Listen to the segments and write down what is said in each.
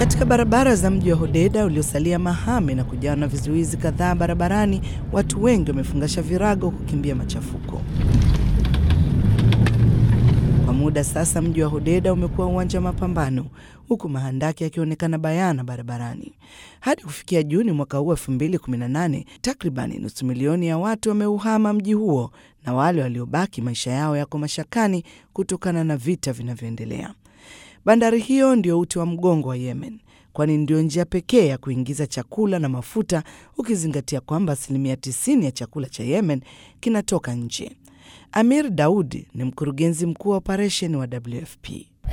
Katika barabara za mji wa Hodeida uliosalia mahame na kujawa na vizuizi kadhaa barabarani, watu wengi wamefungasha virago kukimbia machafuko. Kwa muda sasa, mji wa Hodeida umekuwa uwanja wa mapambano, huku mahandaki yakionekana bayana barabarani. Hadi kufikia Juni mwaka huu 2018, takribani nusu milioni ya watu wameuhama mji huo, na wale waliobaki maisha yao yako mashakani kutokana na vita vinavyoendelea. Bandari hiyo ndio uti wa mgongo wa Yemen, kwani ndio njia pekee ya kuingiza chakula na mafuta, ukizingatia kwamba asilimia 90 ya chakula cha Yemen kinatoka nje. Amir Daudi ni mkurugenzi mkuu wa operesheni wa WFP.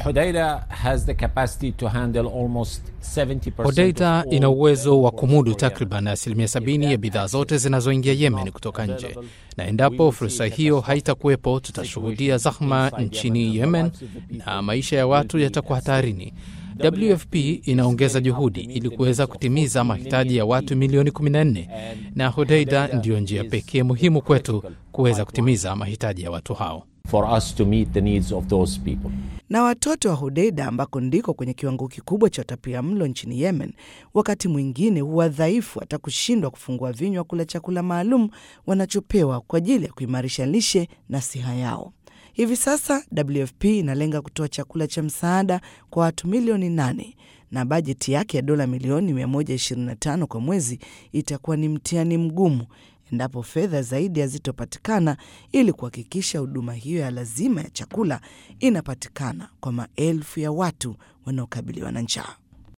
Hodeida ina uwezo wa kumudu takriban asilimia sabini ya bidhaa zote zinazoingia Yemen kutoka nje, na endapo fursa hiyo haitakuwepo, tutashuhudia zahma nchini Yemen na maisha ya watu yatakuwa hatarini. WFP inaongeza juhudi ili kuweza kutimiza mahitaji ya watu milioni 14 na Hodeida ndiyo njia pekee muhimu kwetu kuweza kutimiza mahitaji ya watu hao. For us to meet the needs of those people. Na watoto wa Hodeida ambako ndiko kwenye kiwango kikubwa cha utapia mlo nchini Yemen, wakati mwingine huwa dhaifu hata kushindwa kufungua vinywa kula chakula maalum wanachopewa kwa ajili ya kuimarisha lishe na siha yao. Hivi sasa WFP inalenga kutoa chakula cha msaada kwa watu milioni nane na bajeti yake ya dola milioni 125 kwa mwezi itakuwa ni mtihani mgumu endapo fedha zaidi hazitopatikana ili kuhakikisha huduma hiyo ya lazima ya chakula inapatikana kwa maelfu ya watu wanaokabiliwa na njaa.